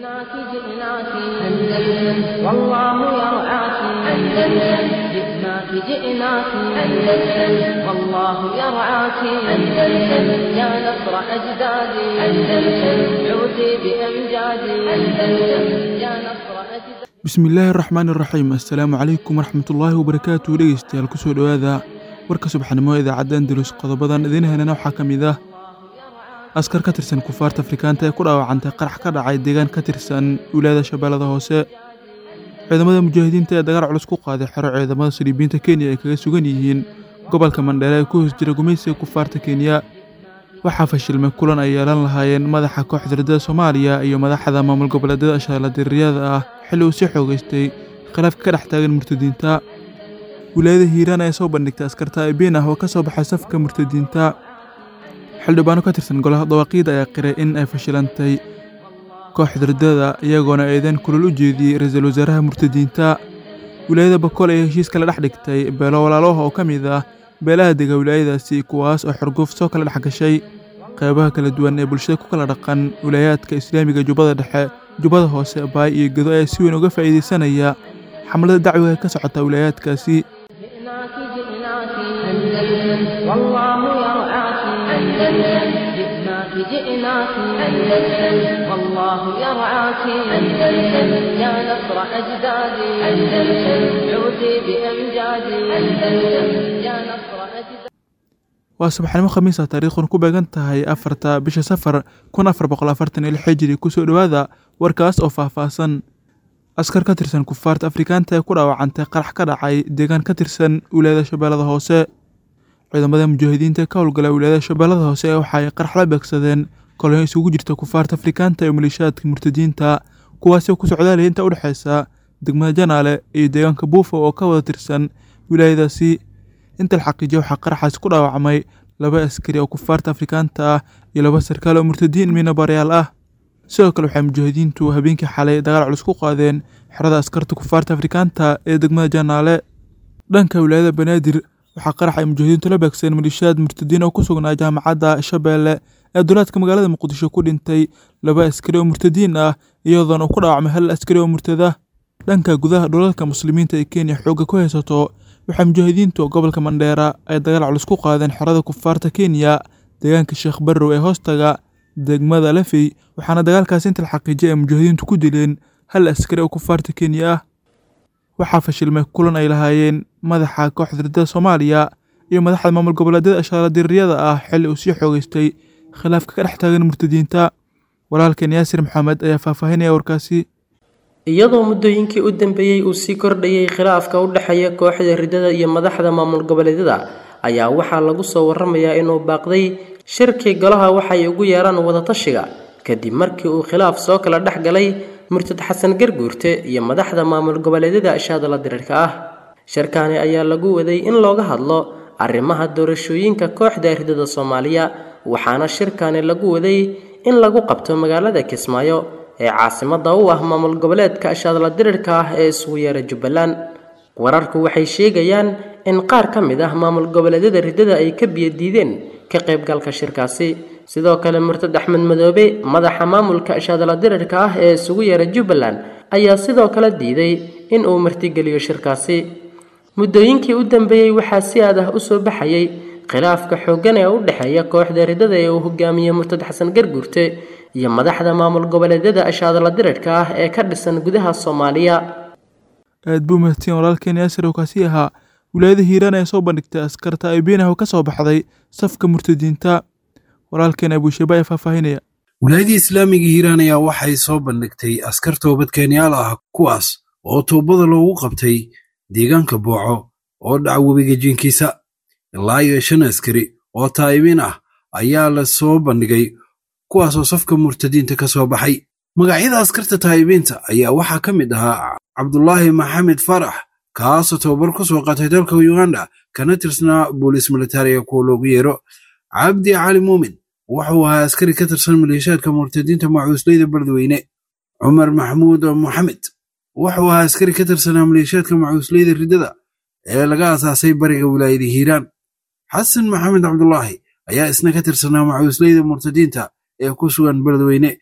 جئناك جئناك أندلس والله يرعاك أندلس جئناك جئناك أندلس والله يرعاك أندلس يا نصر أجدادي أندلس عودي بأمجادي أندلس يا نصر أجدادي bismillaahi araxmaan iraxiim assalaamu calaykum waraxmatullaahi wabarakaatu dhegeystayaal kusoo dhowaada warka subaxnimo idaacadda andalus qodobadan idiin helana waxaa ka mid ah askar ka tirsan kufaarta afrikaanta ee ku dhaawacantay qarax ka dhacay deegaan ka tirsan wilaayada shabeellada hoose ciidamada mujaahidiinta ee dagaal culus ku qaaday xero ciidamada saliibiyiinta kenya ay kaga sugan yihiin gobolka mandheele ee ku hoos jira gumaysiga kufaarta kenya waxaa fashilmay kulan ay yeelan lahaayeen madaxa kooxda ridada soomaaliya iyo madaxda maamul goboleedyada shaaladiriyada ah xilli uu sii xoogeystay khilaafka ka dhex taagan murtadiinta wilaayada hiiraan ayaa soo bandhigtay askarta abiin ah oo ka soo baxay safka murtadiinta xildhibaano ka tirsan golaha dawaaqiida ayaa qiray in ay fashilantay kooxda ridada iyagoona eedeyn kulal u jeediyey ra-iisul wasaaraha murtadiinta wilaayada bakool ayaa heshiis kala dhex dhigtay beelo walaaloha oo ka mid ah beelaha dega wilaayadaasi kuwaas oo xorgoof soo kala dhex gashay qeybaha kala duwan ee bulshada ku kala dhaqan wilaayaadka islaamiga jubbada dhexe jubbada hoose baay iyo gedo ayaa si weyn uga faa'iidaysanaya xamlada dacwiga ka socota wilaayaadkaasi جئناك جئناك أندلس والله يرعاك أندلس جئناك جئناك أندلس والله يرعاك أندلس يا نصر أجدادي أندلس عودي بأمجادي أندلس يا نصر أجدادي waa subaxnimo khamiisa taariikhun ku beegan tahay afarta bisha safar kun afar boqol afartan iyo lix xijiri kusoo dhowaada warkaas oo faahfaahsan askar ka tirsan kufaarta afrikaanta ee ku dhaawacantay qarax ka dhacay deegaan ka tirsan wilaayada shabeellada hoose ciidamada mujaahidiinta ka howlgala wilaayada shabeellada hoose waxa ay qarax la beegsadeen kolonyo isugu jirta kufaarta afrikaanta iyo maleeshiyaadka murtadiinta kuwaasoo ku socdaalaya inta udhexeysa degmada janaale iyo deegaanka buufo oo ka wada tirsan wilaayadaasi inta la xaqiijiya waxaa qaraxaasi ku dhaawacmay laba askari oo kufaarta afrikaanta ah iyo laba sarkaal oo murtadiin miinabaryaal ah sidoo kale waxay mujaahidiintu habeenkii xalay dagaal culus ku qaadeen xerada askarta kufaarta afrikaanta ee degmada janaale dhanka wilaayada banaadir waxaa qarax ay mujaahidiintu la beegsadeen maleeshiyaad murtadiin oo ku sugnaa jaamacadda shabeelle ee duleedka magaalada muqdisho ku dhintay laba askari oo murtadiin ah iyadoona uu ku dhaawacmay hal askari oo murtada dhanka gudaha dhulalka muslimiinta ee kenya xoogga ku haysato waxaa mujaahidiintu gobolka mandheera ay dagaal culus ku qaadeen xerada kufaarta kenya deegaanka sheekh barrow ee hoostaga degmada lafey waxaana dagaalkaasi inta la xaqiijiyay ay mujaahidiintu ku dileen hal askari oo kufaarta kenya ah waxaa fashilmay kulan ay lahaayeen madaxa kooxda ridada soomaaliya iyo madaxda maamul goboleedyada shaaladiriyada ah xilli uu sii xoogeystay khilaafka ka dhex taagan murtadiinta walaalkeen yaasir maxamed ayaa faahfaahinaya warkaasi iyadoo muddooyinkii u dambeeyey uu sii kordhayay khilaafka u dhexeeya kooxda ridada iyo madaxda maamul goboleedyada ayaa waxaa lagu soo waramayaa inuu baaqday shirkii golaha waxay ugu yeeraan wadatashiga kadib markii uu khilaaf soo kala dhex galay murtad xasan garguurte iyo madaxda maamul goboleedyada shaadala dirirka ah shirkaani ayaa lagu waday in looga hadlo arrimaha doorashooyinka kooxda ridada soomaaliya waxaana shirkaani lagu waday in lagu qabto magaalada kismaayo ee caasimada u ah maamul goboleedka shaadla dirirka ah ee isugu yeera jubbaland wararku waxay sheegayaan in qaar ka mid ah maamul goboleedyada ridada ay ka biyadiideen ka qaybgalka shirkaasi sidoo kale murtad axmed madoobe madaxa maamulka shaadla dirirka ah ee isugu yeera jubbaland ayaa sidoo kale diiday in uu martigeliyo shirkaasi muddooyinkii u dambeeyey waxaa si aad ah u soo baxayay khilaafka xooggan ee u dhexeeya kooxda ridada ee uu hogaamiye murtad xasan garguurte iyo madaxda maamul goboleedyada ashaadala dirirka ah ee ka dhisan gudaha soomaaliya aad buu mahadsan walaalkeen yaasir oo kaasi ahaa wilaayada hiiraan ayaa soo bandhigtay askarta abiinah oo ka soo baxday safka murtadiinta walaalkeen abuushaba ayaa faahfaahinaya wilaayadii islaamiga hiiraan ayaa waxay soo bandhigtay askar toobadkeenyaal ah kuwaas oo toobada loogu qabtay deegaanka booco oo dhaca webiga jiinkiisa ilaa iyo shan askari oo taa'ibiin ah ayaa la soo bandhigay kuwaasoo safka murtadiinta ka soo baxay magacyada askarta taa'ibiinta ayaa waxaa ka mid ahaa cabdulaahi maxamed farax kaasoo tababar ku soo qaatay dalka uganda kana tirsanaa booliis militariga kuwa loogu yeero cabdi cali muumin wuxuu ahaa askari ka tirsan maleeshaadka murtadiinta macuusleyda beledweyne cumar maxamuud moxamed wuxuu ahaa askari ka tirsanaa maleeshaadka macuusleyda riddada ee laga asaasay bariga wilaayada hiiraan xasan maxamed cabdulaahi ayaa isna ka tirsanaa macuusleyda murtadiinta ee ku sugan beledweyne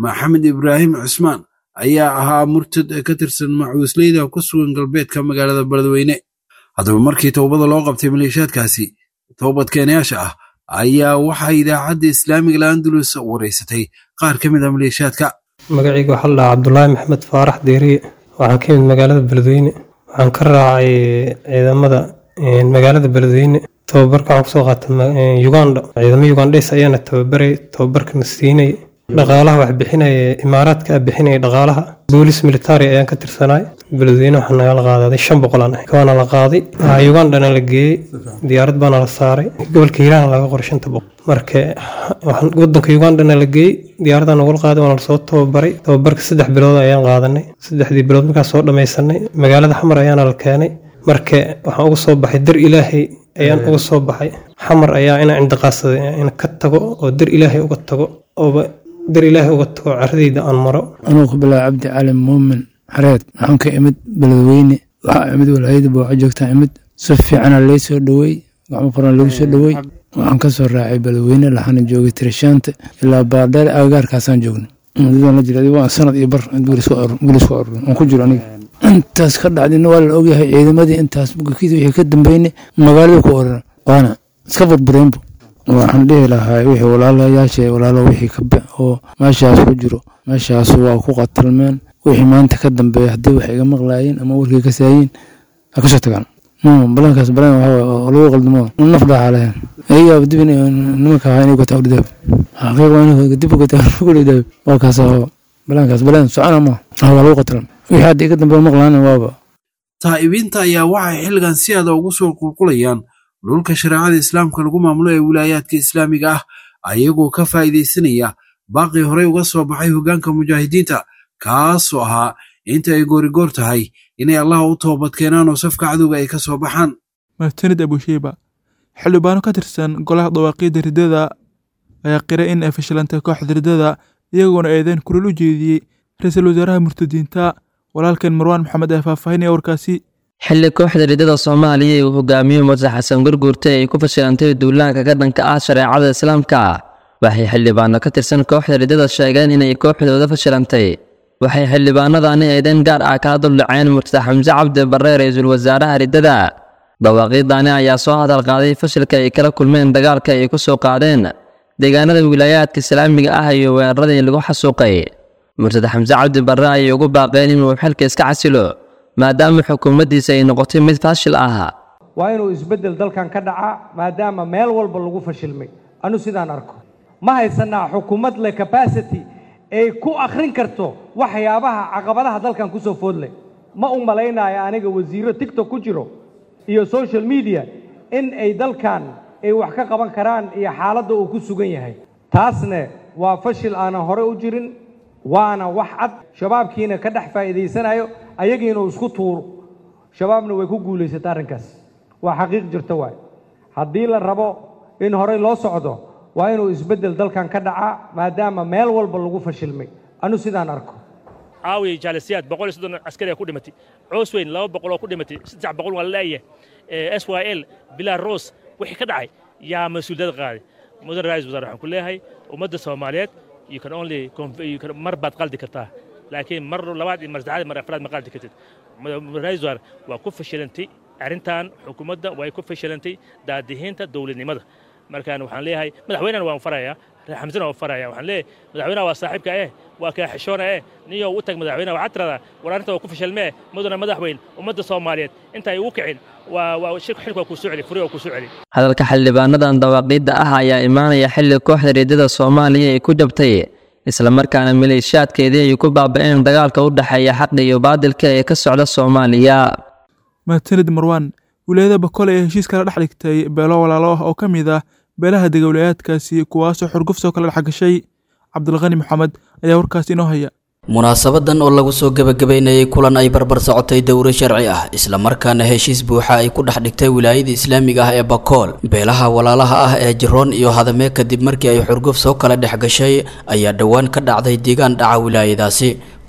maxamed ibraahim cusmaan ayaa ahaa murtad ka tirsan macuusleyda ku sugan galbeedka magaalada beledweyne haddaba markii towbada loo qabtay maleeshiyaadkaasi toobadkeenayaasha ah ayaa waxaa idaacadda islaamiga laandulus wareysatay qaar ka mid a maleeshiyaadka magacayga waxaa la dhahaa cabdulaahi maxamed faarax deeriye waxaan ka yimid magaalada beledweyne waxaan ka raacay ciidamada magaalada beledweyne tababarka waxaan kusoo qaatay uganda ciidamo ugandhes ayaana tababaray tababarkana siinay dhaqaalaha wax bixinaya imaaraadka bixinaya dhaqaalaha boolis military ayaan ka tirsanaay beledweyne waxaa nagala qaadaday shan boqol aan ahay waana la qaaday ugandana la geeyey diyaarad baana la saaray gobolka hiiraan laga qoray shanta boqol marka wadanka ugandana la geeyey diyaaradda nagula qaaday waana lasoo tababaray tababarka saddex bilood ayaan qaadanay saddexdii bilood markaan soo dhamaysanay magaalada xamar ayaana la keenay marka waxaan uga soo baxay dar ilaahay ayaan uga soo baxay xamar ayaa inaan cindiqaadsaday in ka tago oo dar ilaahay uga tago ooba dar ilaahay uga tago caradayda aan maro anuu ku bilaaba cabdi cali muumin xareed waxaan ka imid beledweyne waxaa imid walaayada booco joogtaa imid si fiicana lay soo dhowey gacmo furan lagu soo dhowey waxaan ka soo raacay beledweyne laxana joogay tirishaanta ilaa baardheer agagaarkaasaan joognay mudadaan la jiray waa sanad iyo bar guulis ku arurin aan ku jiro aniga intaas ka dhacdina waa la ogyahay ciidamadii intaas bugakiisa wixii ka dambeynay magaalada ku oran waana iska burbureenbu waxaan dhihi lahaa wixii walaalayaasha walaalo wixii ka oo meeshaas ku jiro meeshaas waa ku qatalmeen wixii maanta ka dambeeya haddii wax iga maqlaayeen ama warkii ka saayiin ha kasoo tagaan balankaas balan waxaa lagu qaldamo naf dhaaxa lahayn ayaaba dib nimanka ahaa inay gataa udhidaab xaqiiq waa inay dib gataa udhidaab waa kaas balankaas balan socona ma waa lagu qatalan wixii hadda iga dambeeya maqlaana waaba taa'ibiinta ayaa waxay xilligan si aada ugu soo qulqulayaan dhulka shareecada islaamka lagu maamulo ee wilaayaadka islaamiga ah ayagoo ka faa'iidaysanaya baaqii horey uga soo baxay hoggaanka mujaahidiinta kaasoo ahaa inta ay goorigoor tahay inay allaha u toobadkeenaan oo safka cadowga ay ka soo baxaan mahadsanid abushiiba xildhibaano ka tirsan golaha dawaaqiidda riddada ayaa qiray in ay fashilantay kooxda riddada iyagoona eedeyn kulal u jeediyey ra-iisul wasaaraha murtadiinta walaalkeen marwaan maxamed ee faahfaahinaya warkaasi xilli kooxda riddada soomaaliya ee uu hogaamiyo mudase xasan gurguurta ay ku fashilantay duulaanka ka dhanka ah shareecada islaamka waxay xildhibaano ka tirsan kooxda riddada sheegeen inay kooxdooda fashilantay waxay xildhibaanadani eedeyn gaar ah kaa duldhaceen murtade xamse cabdi barre ra-iisul wasaaraha riddada dawaaqiidani ayaa soo hadal qaaday fashilka ay kala kulmeen dagaalka ay ku soo qaadeen deegaanada wilaayaadka islaamiga ah iyo weeraradii lagu xasuuqay murtade xamse cabdi barre ayay ugu baaqeen inuu xilka iska casilo maadaama xukuumaddiisa ay noqotay mid faashil ah waa inuu isbeddel dalkan ka dhacaa maadaama meel walba lagu fashilmay anu sidaan arko ma haysanaa xukuumad leh capacity ay ku akhrin karto waxyaabaha caqabadaha dalkan ku soo foodleh ma u malaynayo aniga wasiirro tigtok ku jiro iyo social media in ay dalkan ay wax ka qaban karaan iyo xaaladda uu ku sugan yahay taasne waa fashil aanan hore u jirin waana wax cad shabaabkiina ka dhex faa'iidaysanayo ayagiina uu isku tuuro shabaabna way ku guulaysata arrinkaas waa xaqiiq jirta waay haddii la rabo in horey loo socdo waa inuu isbeddel dalkan ka dhacaa maadaama meel walba lagu fashilmay anu sidaan arko caawiya jaalisiyaad boqol iyo soddon askari ku dhimatay coos weyn laba boqol oo ku dhimatay saddex boqol waa laleeyahay s y l bilaa ros wixii ka dhacay yaa mas-uuliyad qaaday mudan ra-isul wasaare waxaan ku leeyahay ummadda soomaaliyeed you can only mar baad qaldi kartaa laakiin mar labaad iyo mar saddexaad mar afraad ma qaldi kartid ra-isul wasaare waa ku fashilantay arrintan xukuumadda way ku fashilantay daadihiinta dowladnimada markaan waxaan leeyahay madaxweynena waan farayaa xamsena waan faraya waxaan leeyahay madaxweynaha waa saaxiibka eh waa kaa xishoona eh niyow u tag madaxweynaha waxaad tiradaa war arrinta waa ku fashilmee mudana madaxweyn ummadda soomaaliyeed intaay ugu kicin waa waa shirku xilka waa kuu soo celi furi waa kuu soo celi hadalka xildhibaanadan dawaaqiidda ah ayaa imaanaya xilli kooxda riddada soomaaliya ay ku jabtay islamarkaana maleeshiyaadkeedii ay ku baaba'een dagaalka u dhexeeya xaqa iyo baadilka ee ka socda soomaaliya mahadsanid marwaan wilaayada bakole ee heshiis kala dhex dhigtay beelo walaalo ah oo ka mid ah beelaha dega wilayaadkaasi kuwaasoo xurgufsoo kala dhex gashay cabdilqani maxamed ayaa warkaas inoo haya munaasabadan oo lagu soo gebagabeynayay kulan ay barbar socotay dowro sharci ah islamarkaana heshiis buuxa ay ku dhex dhigtay wilaayada islaamiga ah ee bakool beelaha walaalaha ah ee jiroon iyo hadame kadib markii ay xurguf soo kala dhex gashay ayaa dhowaan ka dhacday deegaan dhaca wilaayadaasi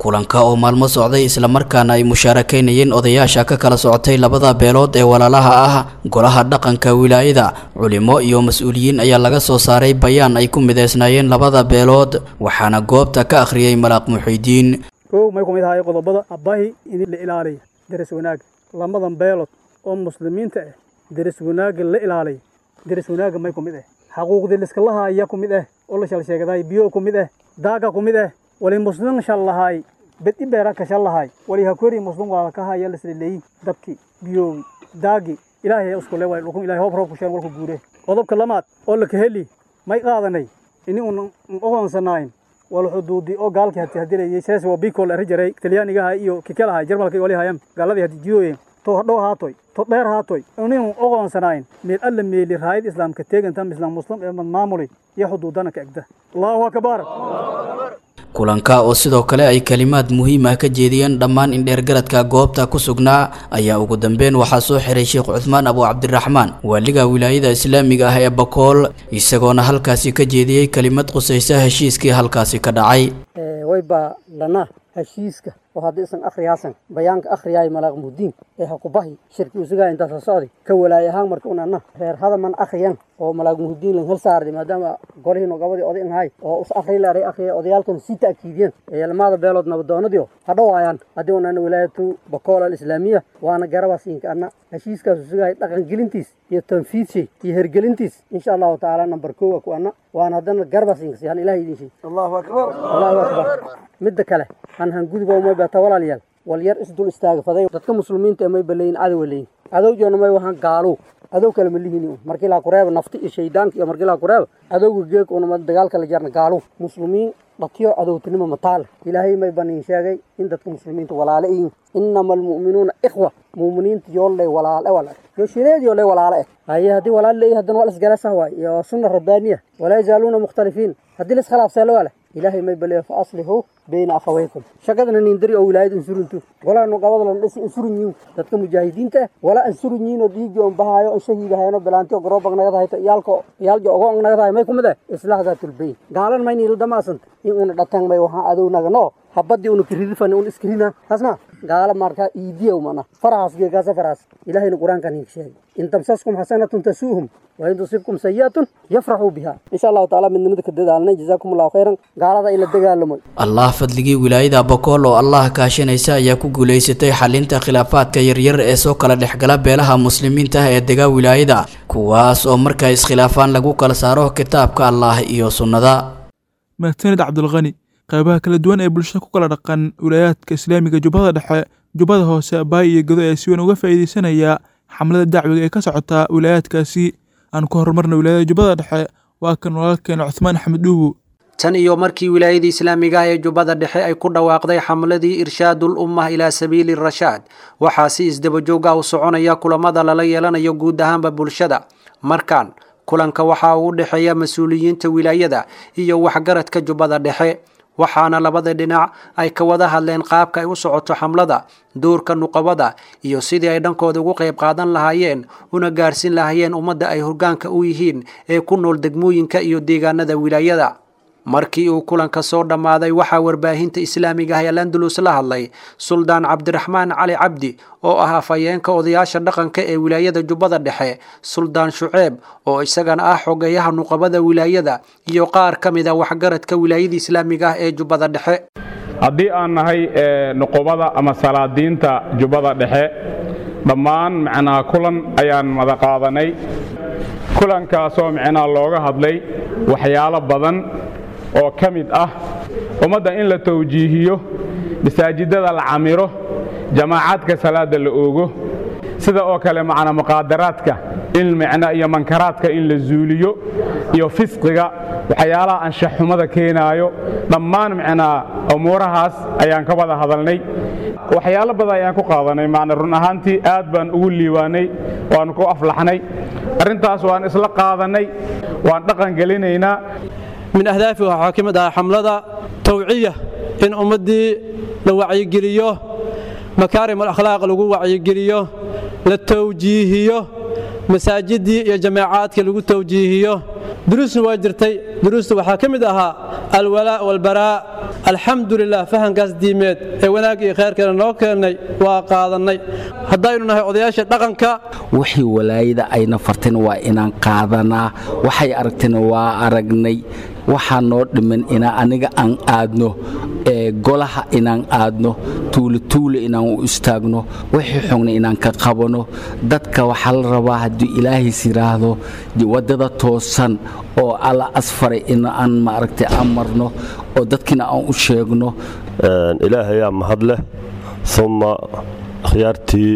kulanka oo maalmo socday islamarkaana ay mushaarakaynayeen odayaasha ka kala socotay labada beelood ee walaalaha ah golaha dhaqanka wilaayada culimo iyo mas-uuliyiin ayaa laga soo saaray bayaan ay ku mideysnaayeen labada beelood waxaana goobta ka akhriyey malaaq muxiidiin kow may ku mid ahay qodobada abbahi in la ilaaliya deris wanaagga lamadan beelood oo muslimiinta ah deris wanaagga la ilaaliya deris wanaagga may ku mid ah xaquuqdii liskalaha ayaa ku mid ah oo la shal sheegaday biyo ku mid ah daaga ku mid ah wali muslim shal lahaay bedi beera ka shal lahaay wali hakori muslim waa ka haya lisleeyi dabki biyowi daagi ilaahay isku leeway dhulkun ilaahay hoob roob ku sheen walku guure qodobka lamaad oo la kaheli may qaadanay ini un oqonsanayn wal xuduudi oo gaalkii hati hadilayay sees waa bikol ari jaray talyaanigaha iyo kikalaha jarmalka wali hayam gaaladii hadi jidooyen to hadhow haatoy to dheer haatoy inuu oqonsanayn meel alla meeli raayid islaamka teegantam islaam muslim ee maamuli iyo xuduudana ka egda allahu akbar kulanka oo sidoo kale ay kalimaad muhiim ah ka jeediyeen dhammaan indheergaradka goobta ku sugnaa ayaa ugu dambeyn waxaa soo xiray sheekh cuthmaan abu cabdiraxmaan waaliga wilaayada islaamiga ah ee bakool isagoona halkaasi ka jeediyey kelimad qusaysa heshiiskii halkaasi ka dhacay wayba lana heshiiska oo haddii isan akhriyaasan bayaanka akhriyaay malaaq muhdiin ee ha ku bahi shirki usugaa intaasa socday ka walaay ahaan marka unana reer hadaman akhriyan oo malaaq muhdiin lan hel saarday maadaama golihiin gabadii oday ahay oo us akhri laaray akhriya odayaalkan sii ta'kiidiyeen ee lamada beelood nabadoonadiyo ha dhowaayaan haddii unana wilaayatu bakool alislaamiya waana garabaasiinka anna heshiiskaas usugahay dhaqangelintiis iyo tanfiidshay iyo hergelintiis insha allahu tacaala nambar koowa ku anna waana haddana garabaasiinka siyaan ilahay idin shay allahu akbar allahu akbar midda kale han hanguduba umay bata walaalyaal wal yar isdul istaaga faday dadka muslimiinta may baleeyin cadow leeyin cadow joona may wahan gaalo cadow kale ma lihini markii laa kureeba nafti iyo shaydaanka iyo markii laa kureeba cadowga geeg una dagaalka la jarna gaalo muslimiin dhatiyo cadowtinimo mataal ilaahay may baniin sheegay in dadka muslimiinta walaale yihiin inama almu'minuuna ikhwa muuminiinta yoolay walaale wala yo shireed yoolay walaale eh haye haddii walaal leeyahay haddana waa lasgalasah waay iyo sunna rabbaaniya walaa yazaaluuna mukhtalifiin haddii laskhilaafseelo waa leh ilaahay may baleeyo fa aslixuu bayna akhawaykum shaqadana nindari oo wilaayad insurintu walaa nuqabada lan dhisi insurin yiin dadka mujaahidiinta ah walaa insurin yiin oo dhiigi on bahaayo on shahiida hayno bilaanti oo garoobag nagada hayto iyaalka iyaaljo ogo on nagada hay may kumid eh islaax daatul bayn gaalan mayni ila damaasanta in una dhatan may waxaan adow nagano habadii una kiririfan un iskirina tasma gaala marka iidiya umana farahaas geegaasa farahaas ilaahayna qur-aankan idin sheegay in tamsaskum xasanatun tasuuhum wain tusibkum sayi'atun yafraxuu biha insha allahu tacaala midnimada ka dadaalnay jazaakum allahu khayran gaalada in la dagaalamo allah fadligii wilaayada bakool oo allah kaashanaysa ayaa ku guulaysatay xalinta khilaafaadka yaryar ee soo kala dhexgala beelaha muslimiinta ah ee degaa wilaayada kuwaas oo marka iskhilaafaan lagu kala saaro kitaabka allah iyo sunnada mahadsanid cabdulqani qaybaha kala duwan ee bulshada ku kala dhaqan wilaayaadka islaamiga jubbada dhexe jubbada hoose baay iyo godo ee si weyn uga faa'iidaysanaya xamlada dacwiga ee ka socota wilaayaadkaasi aan ku horumarna wilaayada jubbada dhexe waa kan walaalkeena cuthmaan axmed dhuubu tan iyo markii wilaayadii islaamiga ah ee jubbada dhexe ay ku dhawaaqday xamladii irshaadul ummah ilaa sabiili rashaad waxaa si isdabajoog ah u soconaya kulamada lala yeelanayo guud ahaanba bulshada markan kulanka waxaa ugu dhexeeya mas-uuliyiinta wilaayada iyo waxgaradka jubbada dhexe waxaana labada dhinac ay ka wada hadleen qaabka ay u socoto xamlada duurka nuqabada iyo sidii ay dhankooda ugu qayb qaadan lahaayeen una gaarhsin lahaayeen ummadda ay hoggaanka u yihiin ee ku nool degmooyinka iyo deegaanada wilaayada markii uu kulanka soo dhammaaday waxaa warbaahinta islaamiga ah ee landulus la hadlay suldaan cabdiraxmaan cali cabdi oo ah afhayeenka odayaasha dhaqanka ee wilaayada jubbada dhexe suldaan shuceeb oo isagana ah xogeyaha nuqabada wilaayada iyo qaar ka mid a waxgaradka wilaayada islaamiga ah ee jubbada dhexe haddii aan nahay nuqubada ama salaadiinta jubbada dhexe dhammaan macnaa kulan ayaan mada qaadanay kulankaasoo micnaa looga hadlay waxyaalo badan oo ka mid ah ummadda in la tawjiihiyo masaajidada la camiro jamaacaadka salaada la oogo sida oo kale macnaa muqaadaraadka in micna iyo mankaraadka in la zuuliyo iyo fisqiga waxyaalaha anshaxxumada keenaayo dhammaan micnaa umuurahaas ayaan ka wada hadalnay waxyaalo badan ayaan ku qaadanay macna run ahaantii aad baan ugu liiwaanay waanu ku aflaxnay arrintaas waan isla qaadannay waan dhaqan gelinaynaa min ahdaafi waxaa ka mid ah xamlada tawciya in ummaddii la wacyigeliyo makaarim alakhlaaq lagu wacyigeliyo la tawjiihiyo masaajiddii iyo jamaacaadka lagu tawjiihiyo duruusna waa jirtay duruusta waxaa ka mid ahaa alwalaa walbaraa alxamdulilah fahankaas diimeed ee wanaagga iyo khayrkeena noo keennay waa qaadannay haddaynu nahay odayaasha dhaqanka wixii walaayada ayna farteen waa inaan qaadanaa waxay aragteen waa aragnay waxaa noo dhiman inaa aniga aan aadno golaha inaan aadno tuulituule inaan u istaagno wixii xugna inaan ka qabano dadka waxaa la rabaa haddii ilaahays yidhaahdo waddada toosan oo alla asfaray in aan maaragtay aan marno oo dadkina aan u sheegno ilaahayaa mahad leh uma akhyaartii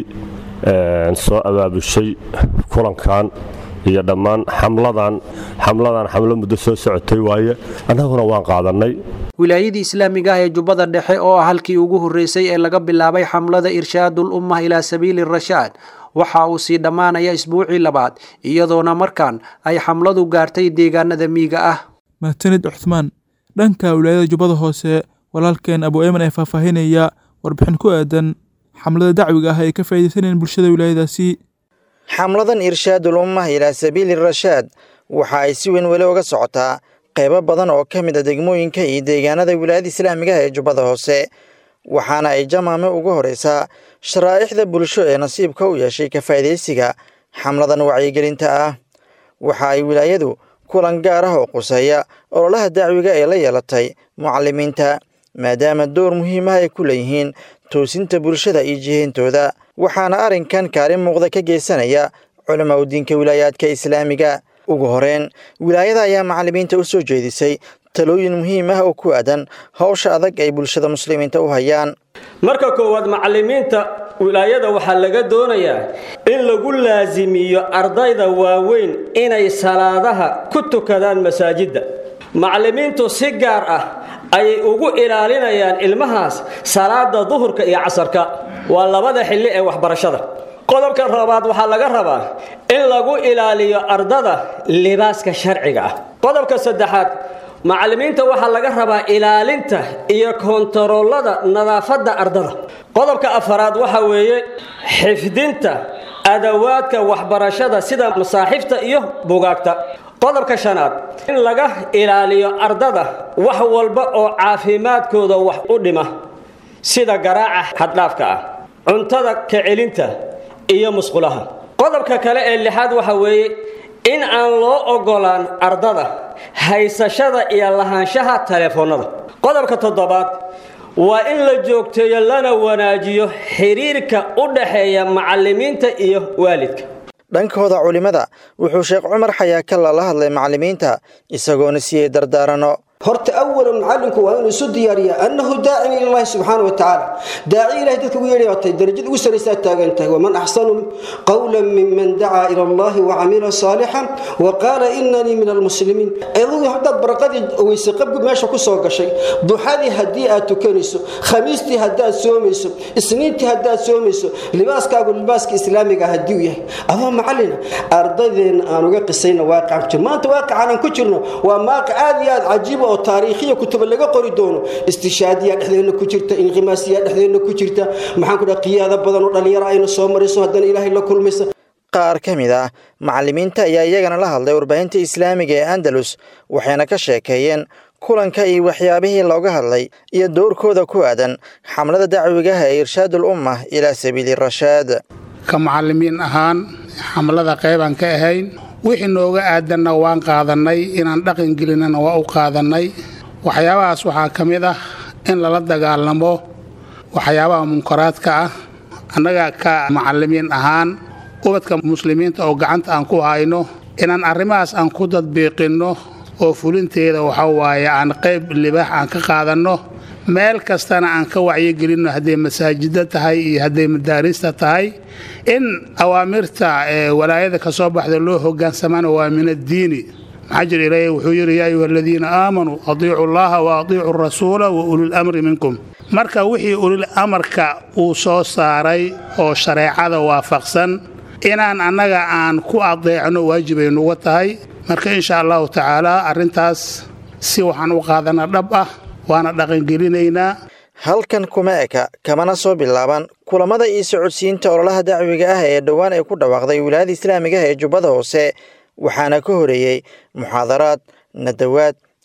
soo abaabushay kulankan iyo dhammaan xamladan xamladan xamlo muddo soo socotay waaye annaguna waan qaadannay wilaayadii islaamiga ah ee jubbada dhexe oo ah halkii ugu horreysay ee laga bilaabay xamlada irshaadul ummah ilaa sabiili rashaad waxa uu sii dhammaanaya isbuucii labaad iyadoona markaan ay xamladu gaartay deegaanada miyiga ah mahadsanid cuthmaan dhanka wilaayada jubbada hoose walaalkeen abu eeman ee faahfaahinaya warbixin ku aadan xamlada dacwiga ah ay ka faa'iidaysanayeen bulshada wilaayadaasi xamladan irshaadul ummah ilaa sabiili rashaad waxa ay si weyn weli uga socotaa qaybo badan oo ka mid a degmooyinka iyo deegaanada wilaayada islaamiga ah ee jubbada hoose waxaana ay jamaame ugu horeysaa sharaa'ixda bulsho ee nasiibka u yeeshay ka faa'iidaysiga xamladan wacyigelinta ah waxa ay wilaayadu kulan gaar ah oo quseeya ololaha dacwiga ee la yeelatay mucalimiinta maadaama door muhiim ah ay ku leeyihiin toosinta bulshada iyo jiheyntooda waxaana arrinkan kaalin muuqda ka geysanaya culamaa udiinka wilaayaadka islaamiga ugu horeyn wilaayada ayaa macallimiinta u soo jeedisay talooyin muhiim ah oo ku aadan howsha adag ay bulshada muslimiinta u hayaan marka koowaad macallimiinta wilaayada waxaa laga doonayaa in lagu laasimiyo ardayda waaweyn inay salaadaha ku tukadaan masaajidda macallimiintu si gaar ah ayay ugu ilaalinayaan ilmahaas salaada duhurka iyo casarka waa labada xilli ee waxbarashada qodobka labaad waxaa laga rabaa in lagu ilaaliyo ardada libaaska sharciga ah qodobka saddexaad macallimiinta waxaa laga rabaa ilaalinta iyo kontaroolada nadaafadda ardada qodobka afaraad waxa weeye xifdinta adawaadka waxbarashada sida masaaxifta iyo bugaagta qodobka shanaad in laga ilaaliyo ardada wax walba oo caafimaadkooda wax u dhima sida garaaca xaddhaafka ah cuntada kacelinta iyo musqulaha qodobka kale ee lixaad waxa weeye in aan loo ogolaan ardada haysashada iyo lahaanshaha taleefoonnada qodobka toddobaad waa in la joogteeyo lana wanaajiyo xiriirka u dhaxeeya macallimiinta iyo waalidka dhankooda culimmada wuxuu sheekh cumar xayaakalla la hadlay macallimiinta isagoona siiyey dardaarano horta awalan macallinku waa inuu isu diyaariyaa annahu daacin ilallahi subxaana wa tacaala daaci ilahay dadka ugu yeedhay tahay darajada ugu saraysaa taagan tahay waman axsanu qawlan miman dacaa ila allahi wacamila saalixan wa qaala inanii min almuslimiin adigu haddaad baraqadii weyse qabgu meesha ku soo gashay duxadii haddii aad tukanayso khamiistii haddaad soomayso isniintii haddaad soomayso libaaskaagu libaaska islaamiga haddii uu yahay adoo macallina ardadeenna aan uga qisayna waaqicaan jir maanta waaqicaan aan ku jirno waa maaqic aad iyo aad cajiiba oo taariikhiya kutuba laga qori doono istishaadiya dhexdeena ku jirta inqimaasiya dhexdeena ku jirta maxaan ku dhaha qiyaado badan oo dhallinyaro ayna soo marayso haddana ilaahay la kulmaysa qaar ka mid ah macallimiinta ayaa iyagana la hadlay warbaahinta islaamiga ee andalus waxayna ka sheekeeyeen kulanka iyo waxyaabihii looga hadlay iyo dowrkooda ku aadan xamlada dacwigaha ee irshaadul ummah ilaa sabiili rashaad ka macallimiin ahaan xamlada qaybaan ka ahayn wixii nooga aadanna waan qaadannay inaan dhaqan gelinana waa u qaadannay waxyaabahaas waxaa ka mid ah in lala dagaalamo waxyaabaha munkaraadka ah annaga ka macallimiin ahaan ubadka muslimiinta oo gacanta aan ku hayno inaan arrimahaas aan ku dadbiiqinno oo fulinteeda waxa waaye aan qayb libaax aan ka qaadanno meel kastana aan ka wacyigelinno hadday masaajidda tahay iyo hadday madaarista tahay in awaamirta ee walaayada ka soo baxda loo hogaansamana waa min addiini maxaa jir ilaahay wuxuu yidhi yaa ayuha aladiina aamanuu adiicu allaha wa adiicu rasuula wa ulil amri minkum marka wixii ulil amarka uu soo saaray oo shareecada waafaqsan inaan annaga aan ku adeecno waajibay nuga tahay marka insha allahu tacaala arrintaas si waxaan u qaadana dhab ah waana dhaqangelinaynaa halkan kuma eka kamana soo bilaaban kulamada iyo socodsiinta ololaha dacwiga ah ee dhowaan ay ku dhawaaqday wilaayada islaamiga ah ee jubbada hoose waxaana ka horeeyey muxaadaraad nadawaad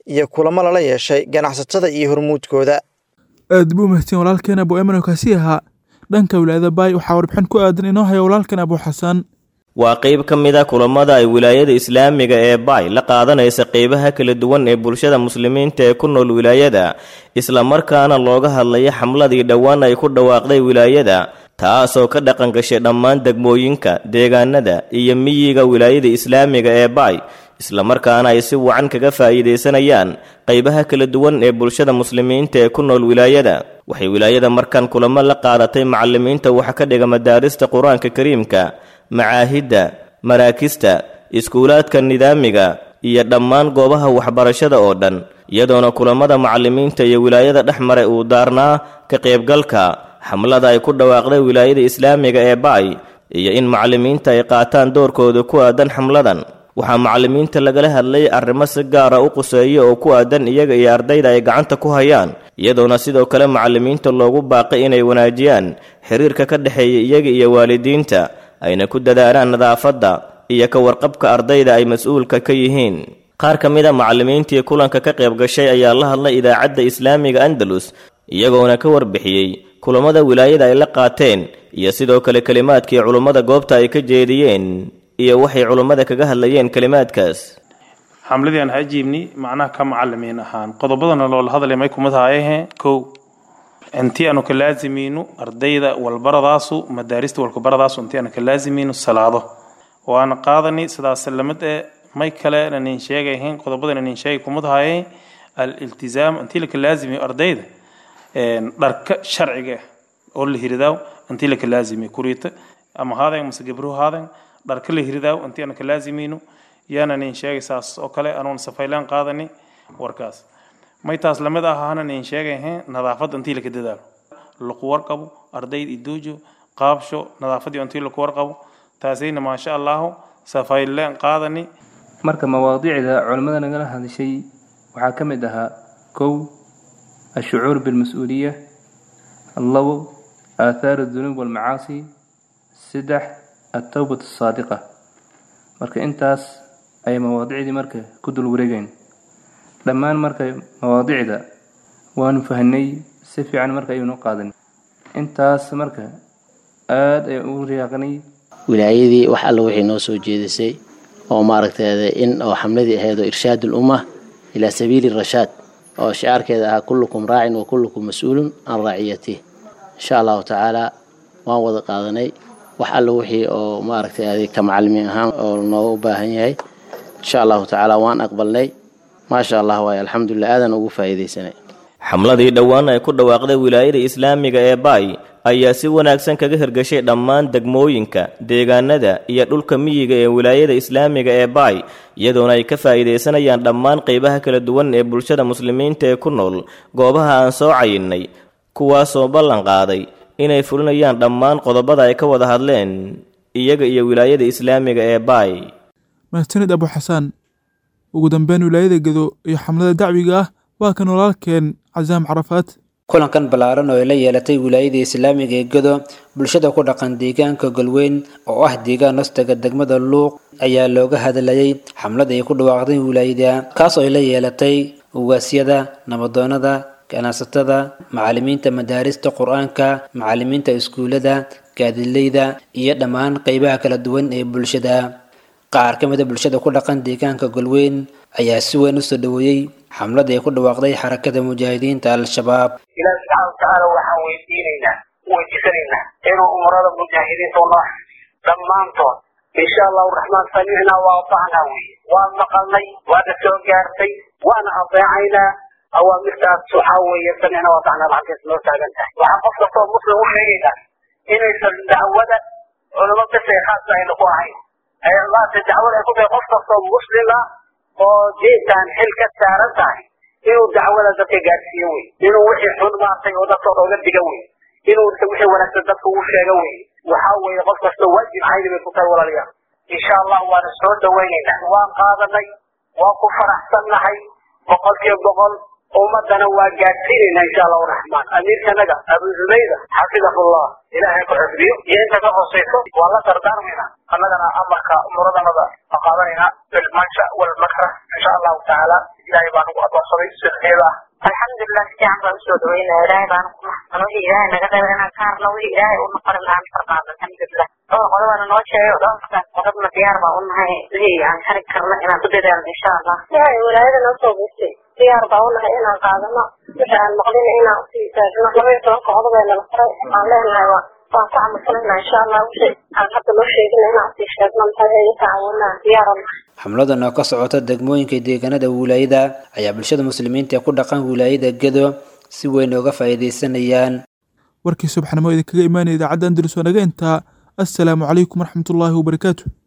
iyo kulamo lala yeeshay ganacsatada iyo hormuudkooda aad buu mahadsan walaalkeen abu eman kaasi ahaa dhanka wilaayada baay waxaa warbixin ku aadan inoo haya walaalkan abu xasan waa qayb ka mid a kulamada ay wilaayada islaamiga ee baay la qaadanaysa qeybaha kala duwan ee bulshada muslimiinta ee ku nool wilaayada islamarkaana looga hadlaya xamladii dhowaan ay ku dhawaaqday wilaayada taasoo ka dhaqan gashay dhammaan degmooyinka deegaanada iyo miyiga wilaayada islaamiga ee baay islamarkaana ay si wacan kaga faa'iidaysanayaan qaybaha kala duwan ee bulshada muslimiinta ee ku nool wilaayada waxay wilaayada markan kulamo la qaadatay macalimiinta waxa ka dhiga madaarista qur-aanka kariimka macaahidda maraakista iskuulaadka nidaamiga iyo dhammaan goobaha waxbarashada oo dhan iyadoona kulamada macalimiinta iyo wilaayada dhex maray uu daarnaa ka qaybgalka xamlada ay ku dhawaaqday wilaayada islaamiga ee baay iyo in macalimiinta ay qaataan doorkooda ku aadan xamladan waxaa macalimiinta lagala hadlay arrimo si gaara u quseeya oo ku aadan iyaga iyo ardayda ay gacanta ku hayaan iyadoona sidoo kale macalimiinta loogu baaqay inay wanaajiyaan xiriirka ka dhexeeya iyaga iyo waalidiinta ayna ku dadaalaan nadaafadda iyo ka warqabka ardayda ay mas-uulka ka yihiin qaar ka mid a macalimiintii kulanka ka qayb gashay ayaa la hadlay idaacadda islaamiga andalus iyagoona ka warbixiyey kulamada wilaayada ay la qaateen iyo sidoo kale kelimaadkii culummada goobta ay ka jeediyeen iyo waxay culummada kaga hadlayeen kelimaadkaas xamladii aan hajiibni macnaha ka macalimiin ahaan qodobadana loola hadlay may kumid haayahe kow intii aanu ka laazimiino ardayda walbaradaasu madaarista walkubaradaasu intii aanu ka laazimiino salaado waana qaadani sidaas lamid ee may kale nanin sheegayn qodobadan nanin sheegay kumid haaye al-iltizaam intii laka laazimiyo ardayda dharka sharciga oo la hiridaaw intii laka laazimiyo kuriita ama haaden mase gabruhu haaden dharka la hiridaaw intii aanu ka laazimiino yaana nin sheegay saas oo kale anuun safaylaan qaadani warkaas may taas lamid ahaana nin sheegay nadaafadda intii laka dadaalo laku warqabo ardayda idoojo qaabsho nadaafadii intii laku warqabo taasayna maasha allahu safaylaan qaadani marka mawaadiicda culimmada nagala hadashay waxaa ka mid ahaa kow ashucuur bilmas-uuliya labo aaathaaru dunuub walmacaasi saddex altowbat asaadiqa marka intaas ayay mawaadicdii marka ku dul wareegayn dhammaan marka mawaadicda waanu fahnay si fiican marka ayuunu qaadan intaas marka aada ayaan ugu riyaaqnay wilaayadii wax alla wixii noo soo jeedisay oo maaragteeda in oo xamladii ahayd oo irshaad ulumma ilaa sabiili rashaad oo shicaarkeeda ahaa kullukum raacin wa kullukum mas-uulun can raaciyatih insha allahu tacaala waan wada qaadanay wax alla wixii oo maaragtay ka macalimiin ahaan oo nooga baahan yahay insha allahu tacaala waan aqbalnay maasha allah waay alxamdulilah aadan ugu faa'iidaysanay xamladii dhowaan ay ku dhawaaqday wilaayada islaamiga ee baay ayaa si wanaagsan kaga hirgashay dhammaan degmooyinka deegaanada iyo dhulka miyiga ee wilaayada islaamiga ee baay iyadoona ay ka faa'iidaysanayaan dhammaan qaybaha kala duwan ee bulshada muslimiinta ee ku nool goobaha aan soo cayinnay kuwaasoo ballan qaaday inay fulinayaan dhammaan qodobada ay ka wada hadleen iyaga iyo wilaayada islaamiga ee baay mahadsanid abu xasaan ugu dambeyn wilaayada gedo iyo xamlada dacwiga ah waa kan walaalkeen casaam carafaad kulankan ballaaran oo ay la yeelatay wilaayada islaamiga ee gedo bulshada ku dhaqan deegaanka galweyn oo ah deegaan hostaga degmada luuq ayaa looga hadlayay xamlada ay ku dhawaaqday wilaayada kaas oo ay la yeelatay ugaasyada nabadoonada ganacsatada macalimiinta madaarista qur-aanka macalimiinta iskuulada gaadileyda iyo dhammaan qeybaha kala duwan ee bulshada qaar ka mida bulshada ku dhaqan deegaanka galweyn ayaa si weyn usoo dhaweeyey xamlada ay ku dhawaaqday xarakada mujaahidiinta al-shabaab ilaahi subxaana watacaala waxaan weydiinaynaa weydiisanaynaa inuu umrada mujaahidiinta unoo dhammaantood insha allahu raxmaan samicnaa waa atacnaa weye waan maqalnay waana soo gaartay waana adeecaynaa awaamirtaas waxaa weeye samicnaa waa atacnaa lacagtaas noo taagan tahay waxaan qof kastoo muslim u sheegaynaa inaysan dacwada culamo bes ee khaasa ayna ku ahayn maanta dacwada ay ku tahay qof kastoo muslima oo diintan xil ka saaran tahay inuu dacwada dadka gaarsiiyo wey inuu wixii xun maartay oo dadka oga diga wey inuu wixii wanaagsan dadka uu sheego wey waxaa weeye qof kasta waajib cayni bay ku tahay walaalayaal insha allah waana soo dhawaynaynaa waan qaadanay waan ku faraxsannahay boqolkiiba boqol ummadana waa gaadsiinaynaa insha allahu raxmaan amiirkanaga abu zubayda xafidahullah ilaahay ku xifdiyo iyo inta ka hoosayso waa la dardaarmaynaa annagana amarka umuradannada ma qaadanaynaa bilmansha walmakra insha allahu tacaala ilaahay baa nagu adoonsaday sunadeeda ah alxamdulilah si fiican baan usoo dhaweynaya ilaahay baana ku maxsan wixii ilaahay naga reeba inaan ka harno wixii ilaahay u noqonin aan farqaado alxamdulilah dhowr qodobaana noo sheegay oo dhowrkaas qodobna diyaar baa u nahay wixii aan kari karno inaan ku dadaalno insha allah waxay walaayada noo soo geystay diyaar baa u nahay inaan qaadano wixii aan maqlina inaan usii taagno laba iyo tobanka qodob ee nala faray aan leenahay waa waan ku camalfalaynaa insha allah wixii aan hadda loo sheegina inaan usii sheegno maxay ay tacaawinaa diyaar u nahay xamladan oo ka socota degmooyinka deegaanada wilaayada ayaa bulshada muslimiinta ee ku dhaqan wilaayada gedo si weyn uga faa'iidaysanayaan warkii subaxnimo idinkaga imaanaya idaacadda andalus oo naga intaa assalaamu calaykum waraxmatullaahi wabarakaatu